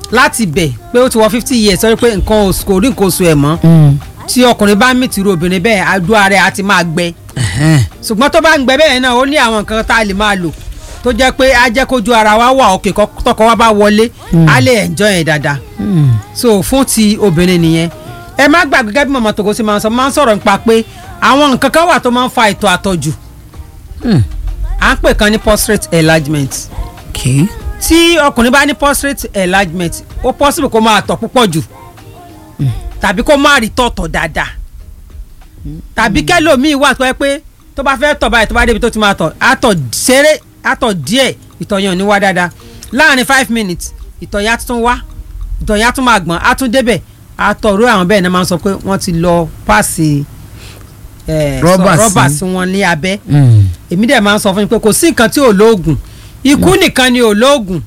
láti bẹ̀ pé ó ti wọ fifty years sọ pé nǹkan oṣù kò rí nǹkan oṣù ẹ̀ mọ́ tí ọkùnrin bá mì tìrú obìnrin bẹ́ẹ̀ adó ara ẹ̀ á ti máa gbẹ ṣùgbọ́n tó bá ń gbẹ bẹ́ẹ̀ náà ó ní àwọn nǹkan tá a lè máa lò tó jẹ́ pé á jẹ́ kójú ara wa wà òkè kọ́- tọkọ wa bá wọlé á lè enjoy ẹ̀ dáadáa so fún ti obìnrin nìyẹn ẹ má gbàgbé gẹ́gẹ́ bí mọ̀mọ́ tògó sí máa ń sọ máa ń sọ̀rọ̀ nípa pé àwọn nǹkan kan wà tó máa ń fa ìtọ̀ àtọ̀jù à ń pè kan ní prostate enlargement okay. tí ọkùnrin bá ní prostate enlargement ó possible kó máa tọ̀ púpọ̀ jù tàbí kó má rí tọ̀tọ̀ dáadáa tàbí kẹlòmíì wà tó yẹ pé tó bá fẹ́ tọ̀ báyìí tó bá débi tó ti máa tọ̀ àtọ̀ ṣeré àtọ̀ díẹ̀ ìtọ̀ yẹn ò ní wá dáadáa láàrin five minutes ìtọ̀ yẹn á tún wá ìtọ̀ yẹn á tún máa gbọ̀n á tún débẹ̀ àtọ̀ rú àwọn bẹ́ẹ̀ náà máa ń sọ pé wọ́n ti lọ páàsì eh, Rọ́bà sọ- rọ́bà sí. sí wọn ní abẹ́ èmi dẹ̀ máa ń sọ fún yín pé kò sí nǹkan tí ò lóògùn ikú nìkan ni ò lóògùn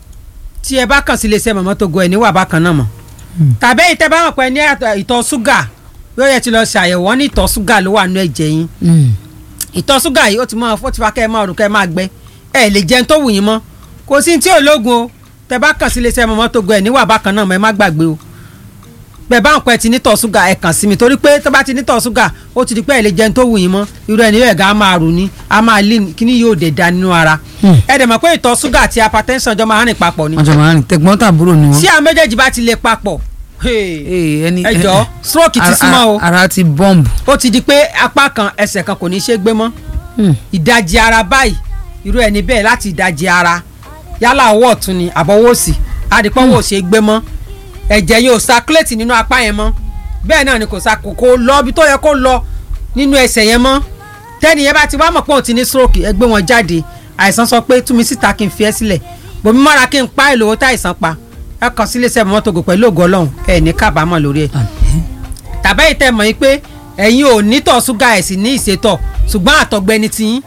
tí ẹ bá kàn sí iléeṣẹ́ mọ̀mọ́ tó go ẹ̀ níwà bákan náà mọ̀ tàbí èyí tẹ́ bá mọ̀ pé ní àtọ̀- ìtọ̀ ṣúgà yóò yẹ ti lọ ṣàyẹ̀wò wọn ní ìtọ̀ ṣúgà ló wà nínú ẹ̀jẹ̀ yín ìtọ̀ ṣúgà yìí ó ti máa ó ti fa kẹ́ ẹ máa rùn kẹ́ ẹ máa gbẹ ẹ lè jẹun tó wù yín mọ́ kò sí tí ò lóògùn o tẹ́ bá kàn sí iléeṣẹ́ mọ̀mọ́ tó go ẹ̀ níwà bákan náà mọ̀ ẹ má gbàgbé o bẹ́ẹ̀ bá ń pẹ́ ti nítọ̀ ṣúgà ẹ kàn sí mi torí pé tó bá ti nítọ̀ ṣúgà ó ti di pé ẹ lè jẹun tó wù yín mọ́ irú ẹni yóò ẹ̀gá á máa rù ní á máa lé kíní yóò dé da nínú ara ẹ dẹ̀ mọ̀ pé ìtọ̀ ṣúgà àti hypertension jọ máa ń rìn papọ̀ ni wọ́n jọ máa ń rìn tẹ̀gbọ́n tàbúrò ni wọ́n. tí àwọn méjèèjì bá ti lè papọ̀ hey, Ee, ẹni ẹ jọ̀ọ́, stroke ti ara- súnmọ́ o. ara ti bọ́ǹbù. ó ti di pé apá kan ẹsẹ̀ kan kò ní í ṣe gbé mọ́ ìdajì ara báyìí irú ẹni bẹ́ẹ̀ láti ìdajì ara yálà ọwọ́ ọ̀tún ni àbọ̀wọ́ òsì adìpọ́n wò ṣe gbé mọ́ ẹ̀jẹ̀ yóò circulate nínú apá yẹn mọ́ bẹ́ẹ̀ náà ni kò sa kò kò lọ ibi tó yẹ kó lọ nínú ẹsẹ̀ yẹn mọ́ tẹ́ni yẹn bá ti wá mọ̀ pé òun ti ní stroke ẹ gbé wọn jáde àìsàn sọ pé tú mi síta kí n fi ẹ́ sílẹ̀ bòmí mọ́ra kí n pa èlò owó tá àìsàn pa ẹ kàn sí iléeṣẹ́ mọ́tògò pẹ̀lú ògo ọlọ́run ẹ ní kábàámọ̀ lórí ẹ̀ tàbá yìí tẹ́ mọ̀ yín pé ẹ̀yin ò nítọ̀ ṣúgà ẹ̀ sì ní ìṣètọ̀ ṣùgbọ́n àtọ̀gbẹ ni tiyín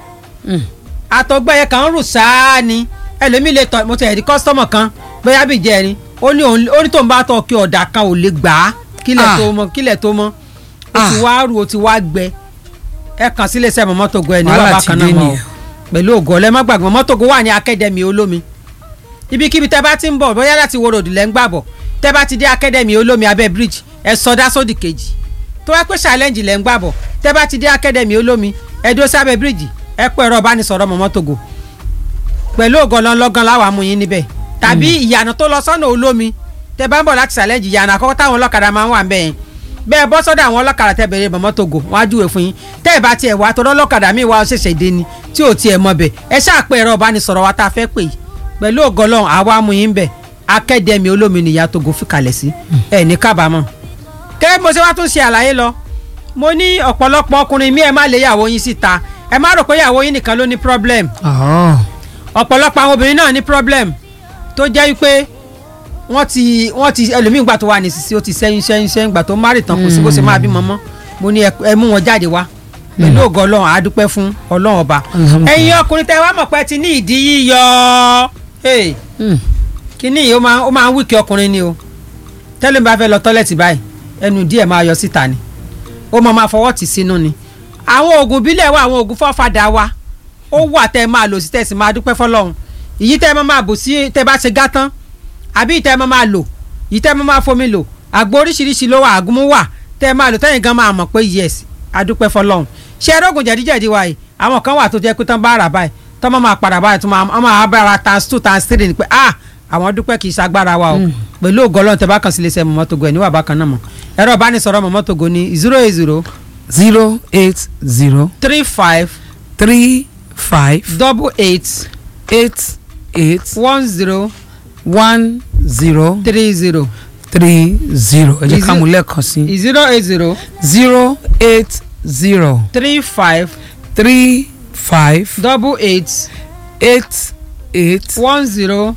àtọ̀gbẹ yẹn kàn ń rù sáá ni ẹlòmíì lè tọ̀ mo ti ẹ̀rí kọ́sítọ́mọ̀ kan bóyá bíi jẹ́rin ó ní òun ó ní tóun bá tọ̀ kí ọ̀dà kan ò lè gbà á kílẹ̀ Ah. tó mọ kílẹ̀ tó mọ ó ti Ah. wá rù ó ti wá gbẹ ẹ kàn sí iléeṣẹ́ mọ̀ mọ́tògò ẹ̀ ní Wàhálà wàhálà ti kan dé náà mọ́ o nìyẹn. pẹ̀lú ògo ọlẹ́ má gbàgbọ́ mọ́tògò wà ní akẹ́dẹ̀mí olómi ibikíbi tẹ́ bá ti ń bọ̀ bóyá láti wo ròdù lẹ́ ń gbàbọ̀ tẹ́ bá ti dé akẹ́dẹ̀mí olómi abẹ́ bridge ẹ sọdá sódì kejì tó wá pé challenge lẹ́ ń gbàbọ̀ tẹ́ bá ti dé akẹ́dẹ̀mí olómi ẹ dúró sábẹ́ bridge ẹ pẹ́ ẹ̀rọ ìbánisọ̀rọ̀ mọ̀mọ́ togo pẹ̀lú ògọ́lọ́ lọ́gán láwa mú yín níbẹ̀ tàbí ìyànà tó lọ sọ́nà olómi tẹ́ bá ń bọ̀ láti challenge ìyànà àkọ́kọ́ táwọn ọlọ́kadà máa ń wà ń bẹ̀ yẹn bẹ́ẹ̀ bọ́ sọ́dọ̀ àwọn ọlọ́kadà tẹ́ bẹ̀rẹ̀ mọ̀mọ́ togo wọ́n á júwe fún yín tẹ́ ẹ̀ bá tiẹ̀ wá tọ́lọ́ ọlọ́kadà míì wá ṣẹ̀ṣẹ̀ dé ni tí ò tiẹ̀ mọ̀ bẹ̀ ẹ ṣáà pé ẹ̀rọ ìbánisọ̀rọ̀ wa tá a fẹ́ pè yìí pẹ̀lú ògọ́lọ́ àwa mú yín bẹ̀ akẹ́dẹ̀mí olómi nìyá togo fìkàlẹ̀ sí ẹ̀ ní kábàámọ̀ kẹ́rẹ́ bí mo ṣe wá tún ṣe àlàyé lọ mo ní ọ̀pọ̀lọpọ̀ ọkùnrin mi ẹ má lé ìyàwó yín síta ẹ má rò pé ìyàwó yín nìkan ló ní problem Ọ̀ọ́. ọ̀pọ̀lọpọ̀ àwọn obìnrin náà ní problem tó jẹ́ wípé wọ́n ti wọ́n ti ẹlòmíín gbà tó wà ní sisi ó ti sẹ́yìn sẹ́yìn sẹ́yìn gbà tó márì tán kò sí bó ṣe máa bímọ mọ́ mo ní ẹ- ẹ mú wọn jáde wá pẹ̀lú ògo ọlọ́run àádúpẹ́ fún ọlọ́run ọba Alhamdulillah. ẹ̀yin ọkùnrin tẹ́ wá mọ̀ pé ti ní ìdí yíyọ Hey, Hmm. kíní yìí ó máa ó máa ń wíkì ọkùnrin ni o tẹ́lẹ̀ bá fẹ́ lọ tọ́lẹ̀tì báyìí ẹnu díẹ̀ máa yọ síta ni ó máa máa fọwọ́ tì sínú ni àwọn oògùn bílẹ̀ wa àwọn oògùn fọ́fadà wa ó wà tẹ́ ẹ máa lò sí tẹ́ ẹ sì máa dúpẹ́ fọlọ́run ìyí tẹ́ ẹ máa máa bù sí tẹ́ ẹ bá ṣe gá tán àbí ìtẹ́ ẹ máa máa lò ìyí tẹ́ ẹ máa máa fomi lò àgbo oríṣiríṣi ló wà àgúnmú wà tẹ́ ẹ máa lò tẹ́yìn gan máa mọ̀ pé yes adúpẹ́ fọlọ́run ṣé ẹrọ́gùn jẹ̀díjẹ̀dí wa yìí àwọn kan wà tó jẹ́ pé tán bá rà báyìí tán máa máa padà báyìí tó máa máa bára times two times three ni pé ah àwọn dúpẹ́ kì í ṣagbára wa o pẹ̀lú ògo Ọlọ́run tẹ́ bá kàn sí iléeṣẹ́ mọ̀mọ́ togo ẹ̀ níwà bákan náà mọ̀ ẹ̀rọ ìbánisọ̀rọ̀ mọ̀mọ́ togo ní zero eight zero zero eight zero three five three five double eight eight eight one zero one zero three zero three zero ẹ jẹ́ Is ká it- mú lẹ́ẹ̀kan sí zero eight zero zero eight zero three five three five double eight eight eight one zero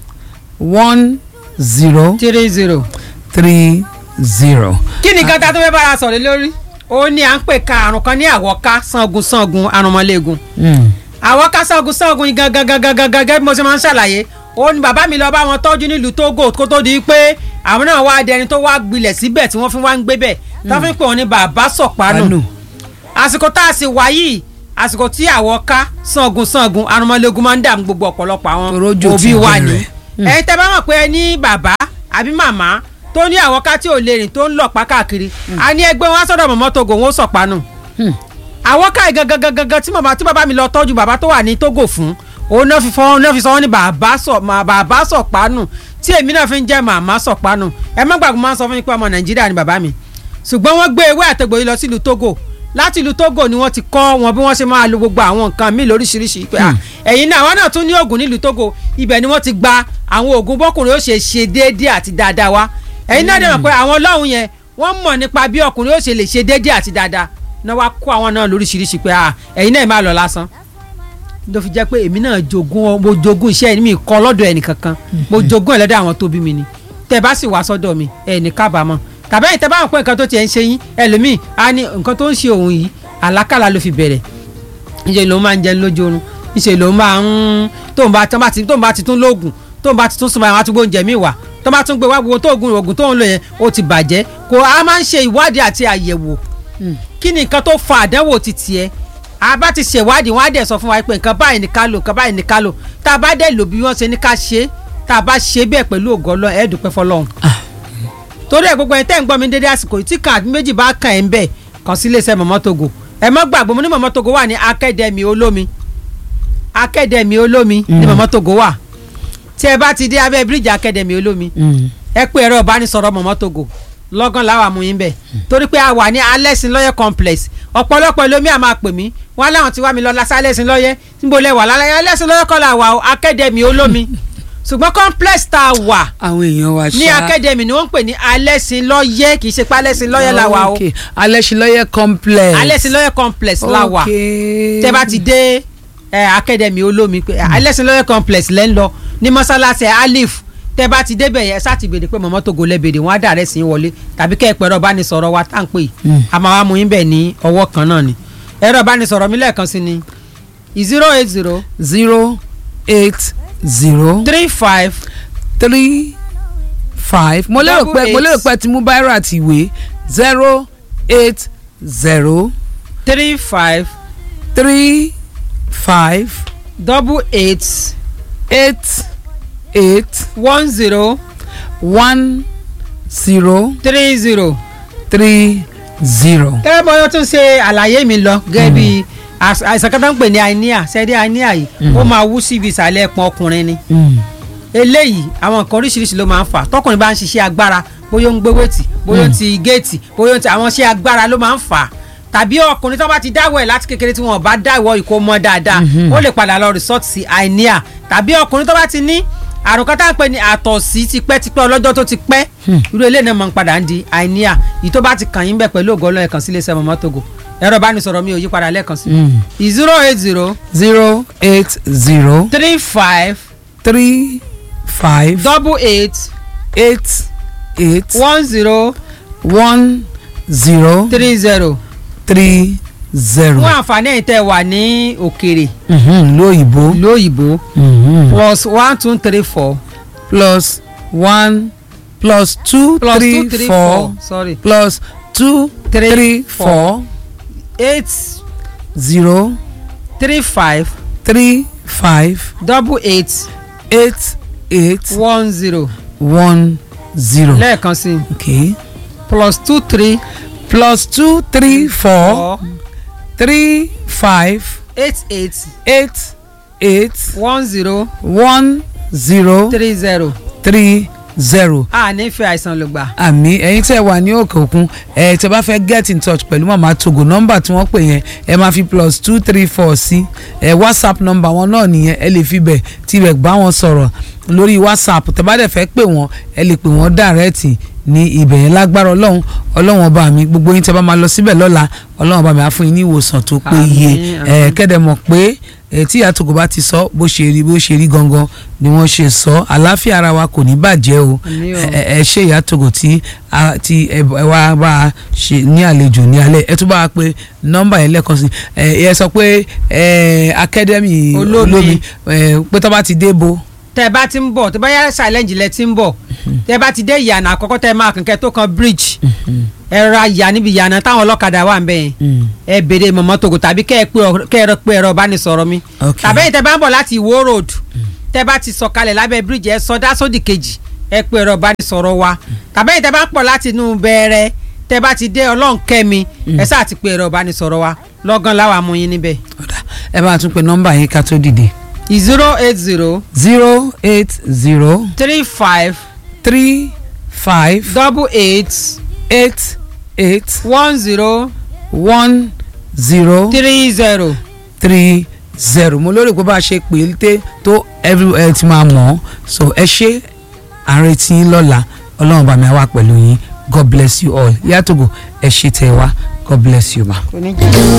one zero three zero. three zero. kí ni gata tó fẹ́ bára sọ̀rọ̀ lórí ó ní à ń pè ka àrùn kan ní àwọ̀ká sangun sangun arúmọléegun Mm. àwọ̀ká sangun sangun yìí gangan gangan gangan gẹ́gẹ́ bí mo ṣe máa ń ṣàlàyé ó ní bàbá mi lọ bá wọn tọ́jú nílùú Togo kó tó di pé àwọn náà wá dẹni tó wá gbilẹ̀ síbẹ̀ tí wọ́n fi wá ń gbé bẹ̀ tó fi ń pè wọ́n ní bàbá sọ̀pánù Pánù. àsìkò tá a sì wá yìí àsìkò tí àwọ̀ká sangun sangun arúmọléegun máa ń dààmú gbogbo ọ̀pọ̀lọpọ̀ àwọn Torójò òbí ti wa bẹ̀rẹ̀. ni ẹ̀yin tẹ́ bá mọ̀ pé ẹ ní bàbá àbí màmá tó ní àwọn ká tí ò lè rìn tó ń lọ pa káàkiri a ní ẹgbẹ́ wọn á sọ̀dọ̀ mọ̀mọ́ togo wọn ó sọ̀pánù Hmm. àwọn ká gangan gangan tí màmá tí bàbá mi lọ tọ́jú bàbá tó wà ní togo fún òun náà fi fọ́ náà fi sọ wọ́n ní bàbá sọ mà- bàbá sọ̀pánù tí èmi náà fi ń jẹ́ màmá sọ̀pánù ẹ má gbàgbọ́ máa ń sọ fún mi pé ọmọ nàìjíríà ni bàbá mi ṣùgbọ́n wọ́n gbé ewé àtẹ̀gbò yìí lọ sílùú togo láti ìlú togo ni wọ́n ti kọ́ wọn bí wọ́n ṣe máa lo gbogbo àwọn nǹkan míì lóríṣiríṣi pé à, ẹ̀yin náà àwọn náà tún ní oògùn nílùú togo ibẹ̀ ni wọ́n ti gba àwọn oògùn bọ́kùnrin ó ṣe ṣe déédéé àti dáadáa wá ẹ̀yin náà dẹ̀ mọ̀ pé àwọn ọlọ́run yẹn wọ́n mọ̀ nípa bí ọkùnrin ó ṣe lè ṣe déédéé àti dáadáa náà wá kó àwọn náà lóríṣiríṣi pé à, ẹ̀yin náà máa lọ lásán ló fi jẹ́ pé èmi náà jogún ọ- mo jogún iṣẹ́ mi kọ́ lọ́dọ̀ ẹnì kankan mo jogún ẹ̀ lọ́dọ̀ àwọn tó bí mi ni tẹ́ bá sì wá sọ́dọ̀ mi ẹ̀ ní kábàámọ̀ tàbí ẹ̀yin tẹ́ bá wọn pé nǹkan tó tiẹ̀ ń ṣe yín ẹlòmíì á ní nǹkan tó ń ṣe òun yìí àlákàlà ló fi bẹ̀rẹ̀ níṣẹ́ ló máa ń jẹun lójú oorun níṣẹ́ ló máa ń tóun bá tóun bá ti tóun bá ti tún lóògùn tóun bá ti tún súnmọ́ àwọn àtúgbò oúnjẹ mi wà tó bá tún gbé wá gbogbo tóògùn oògùn tóun lò yẹn ó ti bàjẹ́ kò á máa ń ṣe ìwádìí àti àyẹ̀wò kí ni nǹkan tó fa àdánwò ti tiẹ̀ a bá ti ṣèwádìí wọn á dẹ̀ sọ fún wa pé nǹkan báyìí ní ká lò nǹkan báyìí ní ká lò tá a bá dẹ̀ lò bí wọ́n ṣe ní ká ṣe é tá a bá ṣe bẹ́ẹ̀ pẹ̀lú ògo Ọlọ́run ẹ̀ dúpẹ́ fọlọ́run. torí ẹ̀ gbogbo ẹ̀ tẹ́ ń gbọ́ mi dédé àsìkò yìí tí kan àbí méjì bá kàn ẹ́ ń bẹ̀ kàn sí iléeṣẹ́ Mọ̀mọ́ Togo ẹ má gbàgbọ́ mo ní Mọ̀mọ́ Togo wà ní akẹ́dẹ̀mí olómi akẹ́dẹ̀mí olómi ní Mọ̀mọ́ Togo wà tí ẹ bá ti dé abẹ́ bíríìjì akẹ́dẹ̀mí olómi ẹ pé ẹ̀rọ ìbánisọ̀rọ̀ Mọ̀mọ́ Togo lọ́gán làwọn àmúyín bẹ̀ torí pé a wà ní alẹ́sìn lọ́yẹ̀ complex ọ̀pọ̀lọpọ̀ ẹlòmíì à máa pè mí wọn láwọn ti wá mi lọ lásán alẹ́sìn lọ́yẹ̀ níbo lẹ wà lálẹ́ alẹ́sìn lọ́yẹ̀ kọ́ la wà o akademi olómi ṣùgbọ́n complex tá a wà àwọn èèyàn wa ṣá ní akademi ni wọ́n ń pè ní alẹ́sìn lọ́yẹ̀ kì í ṣe pé alẹ́sìn lọ́yẹ̀ la wà o Ok. alẹ́sìnlọ́yẹ̀ complex alẹ́sìn lọ́yẹ̀ complex la wà Ok. tẹ́ bá ti dé ẹ, akademi olómi pé alẹ́sìn lọ́yẹ̀ complex lẹ́ ń lọ ní mọ́sálásí alif tẹ́ bá ti débẹ̀ yẹn ṣáà ti béèrè pé Mọ̀mọ́ Togo lẹ́ béèrè wọ́n á dàrẹ́ sí í wọlé tàbí kẹ́ ẹ pẹ̀rọ ìbánisọ̀rọ̀ wa tá à ń pè Mm. a máa wá mú yín bẹ̀ ní ọwọ́ kan náà ni ẹ̀rọ ìbánisọ̀rọ̀ mi lẹ́ẹ̀kan sí ni zero eight zero zero eight zero three five three five mo lérò Double pé mo eight. lérò pé ti mú báírò àti ìwé zero eight zero three five three five double eight eight eight one zero one zero three zero. three zero. gẹ́gẹ́ bọ́ yóò tún ṣe àlàyé mi lọ gẹ́gẹ́ bí às- àìsàn kan tó ń pè ní àìníà sẹ́dí àìníà yìí ó máa wú síbi ìsàlẹ̀ ẹ̀pọ̀n ọkùnrin ni Mm. eléyìí àwọn nǹkan oríṣiríṣi ló máa ń fà tọkùnrin bá ń ṣiṣẹ́ agbára bóyá ó ń gbé wéètì bóyá ó ń ti géètì bóyá ó ń ti àwọn iṣẹ́ agbára ló máa ń fà tàbí ọkùnrin tó bá ti dáwọ́ ẹ̀ láti kékeré tí wọn ò bá dáwọ́ ìkó mọ́ dáadáa ó lè padà lọ resort sí àìníà tàbí ọkùnrin tó bá ti ní àrùn kan tá à ń pè ní àtọ̀sí tipẹ́tipẹ́ ọlọ́jọ́ tó ti pẹ́ irú eléyìí náà máa ń padà ń di àìníà yìí tó bá ti kàn yín bẹ̀ pẹ̀lú ògo Ọlọ́run ẹ kàn sí iléeṣẹ́ Mọ̀mọ́ Togo ẹ̀rọ ìbánisọ̀rọ̀ mi ò yí padà lẹ́ẹ̀kan sí Mm. zero eight zero zero eight zero three five three five double eight eight eight one zero one zero three zero three zero. fún àǹfààní ẹ̀yin tẹ́ wà ní òkèrè Mhm, lóyìnbó ìlú òyìnbó Mhm. plus one two three four plus one plus two plus three two three four four sorry plus two Three, three four. four eight zero three five three five double eight eight eight one zero one zero. lẹ́ẹ̀kan sí i okay plus two three plus two three four four three five eight eight eight eight one zero one zero three zero three zero. a nífẹ̀ẹ́ àìsàn ló gbà. àmì ẹ̀yin tẹ́ wà ní òkè òkun ẹ tẹ́ bá fẹ́ get in touch pẹ̀lú màmá togo nọ́mbà tí wọ́n pè yẹn ẹ máa fi plus two three four sí ẹ whatsapp nọ́mbà wọn náà nìyẹn ẹ lè fi bẹ̀ tibẹ̀ bá wọn sọ̀rọ̀ lórí whatsapp tẹ́ bá dẹ̀ fẹ́ pè wọ́n ẹ lè pè wọ́n dàrẹ́ẹ̀tì ní ibẹ̀ yẹn lágbára ọlọ́run ọlọ́run ọba mi gbogbo yín tẹ́ bá máa lọ síbẹ̀ lọ́la ọlọ́run ọba mi á fún yín ní ìwòsàn tó péye Àmín, ẹ àmín. kẹ́dẹ̀ mọ̀ pé ẹ tí ìyá togo bá ti sọ bó ṣe rí bó ṣe rí gangan ni wọ́n ṣe sọ àlàáfíà ara wa kò ní bàjẹ́ o Àmín o. ẹ ẹ ẹ ṣe ìyá togo tí a ti ẹ ẹ wá bá a ṣe ní àlejò ní alẹ́ ẹ tún bá a pé nọ́mbà yẹn lẹ́ẹ̀kan sí ẹ ẹ sọ pé ẹ akademi Olómi. olómi ẹ pé tó bá ti dé bo tẹ bá ti ń bọ̀ tẹ bá yá challenge lẹ ti ń bọ̀ tẹ bá ti dé ìyànà àkọ́kọ́ tẹ máa kànkẹ́ tó kan bridge ẹ ra ìyà níbi ìyànà táwọn ọlọ́kadà wà ń bẹ̀ yẹn ẹ béèrè Mọ̀mọ́ Togo tàbí kẹ́ ẹ pé ọ- kẹ́ ẹ rọ- pé ẹ̀rọ ìbánisọ̀rọ̀ mi Ok. tàbí ẹ̀yin tẹ bá ń bọ̀ láti Ìwó road tẹ bá ti sọ̀kalẹ̀ lábẹ́ bridge ẹ sọdá sódì kejì ẹ pé ẹ̀rọ ìbánisọ̀rọ̀ wa tàbí ẹ̀yin tẹ́ bá pọ̀ láti inú bẹ̀rẹ̀ tẹ́ bá ti dé ọlọ́run kẹ́mi ẹ sáà ti pé ẹ̀rọ ìbánisọ̀rọ̀ wa lọ́gán láwa mú yín níbẹ̀. ọ̀dà ẹ bá tún pe nọ́mbà yín ká tó dìde zero eight zero zero eight zero three five three five double eight eight eight one zero one zero three zero. three zero mo lórí pé bá a ṣe pè é té tó everywhere ti máa mọ̀ ọ́ so ẹ ṣe àrètí yín lọ́la ọlọ́run bá mi wá pẹ̀lú yín god bless you all yàtògò ẹ ṣe tẹ̀ wá god bless you ma. kò ní jẹ́.